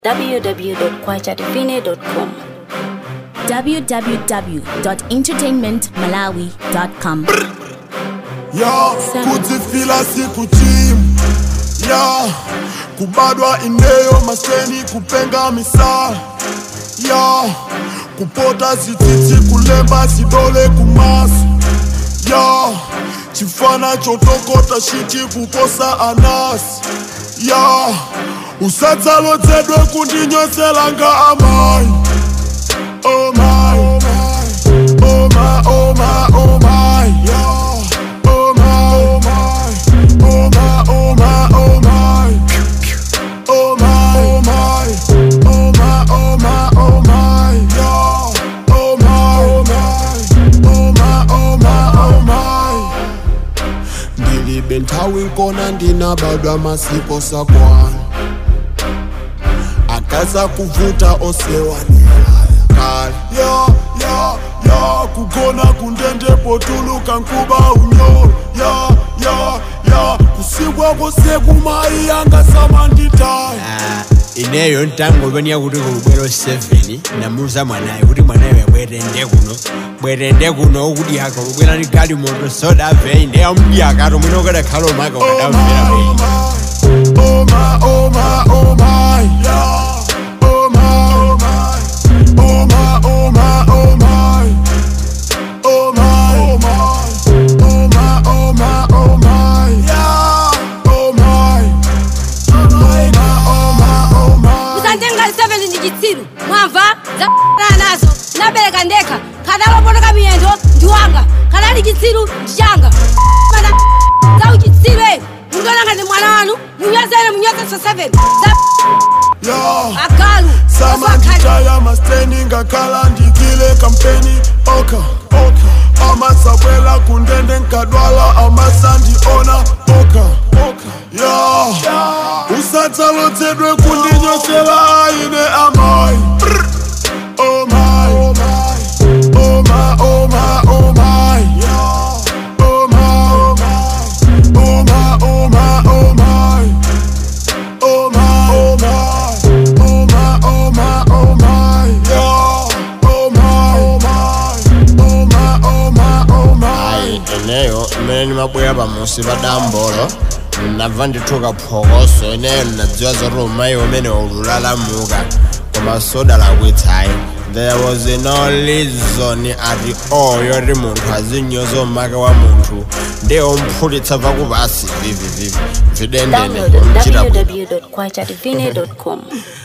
www.kwajadivine.com. www.entertainmentmalawi.com ya kuzifila siku chim ya kubadwa ineyo maseni kupenga misaa ya kupota zititi kulemba sidole kumasu ya chifana chotokota shiti kukosa anasi ya usadzalodzedwe kundinyoselanga amai oh my, oh my, oh my, oh my, oh my, yeah. Oh my, oh my, oh my, oh my, oh my, oh my, oh my, oh my, oh my, oh my, yeah. Oh my, oh my, oh my, oh my, oh my. Ndilibe nthawi nkona ndinabadwa masiku sakwana akaza kuvuta osewanilaya kale ya ya ya kugona kundende potuluka nkuba unyolo ya ya ya kusikwa kosekumayi yanga samanditaya Ah, ineyo ntangolwania kuti kulubwero 7 namuza mwanayo kuti mwanayo yabwerende kuno bwerende kuno kuti akalubwera ni gali moto sodave ndeya mdyakato mwina ukadakhala omaka Oh ukadamvera my, bwino oh my, oh my, oh my, yeah. Oh my, oh my, oh my, oh my, oh my, oh my, oh my, oh my, oh my, oh my, yeah. Oh my, oh my, oh my, oh my. kusantenga liseveni ndi chitsiru mwamva za nazo nabereka ndekha kadalopotoka miyendo ndi wanga kadali chitsiru ndi changa Mana za uchitsiru eyi mundionanga ndi mwana wanu munyozere munyozesa 7 za Yeah. agalu samanditaya masteni ngakhala ndikile kampeni oka oka amasabwela kundende nkadwala amasandiona oka oka ya usatsalotsedwe kundinyosela aine amai oh my oh my oh my oh my oh my yeah oh my oh my oh my oh my oh my Oh my, oh my, oh my, oh my, oh my, yeah. Oh my, oh my, oh my, oh my, oh my. ayi ineyo imene ndimabwera pamusi pa dambolo ndinabva ndithuka phokoso ineyo ndinadziwa zoti umayi umene ululalamuka koma sodalakwitsayi there was no reason at all yoti munthu azinyoza umaka wa munthu ndiye umphulitsa pakupasi vivi vivi videndene Download kumchita bwino www.kwajadivine.com.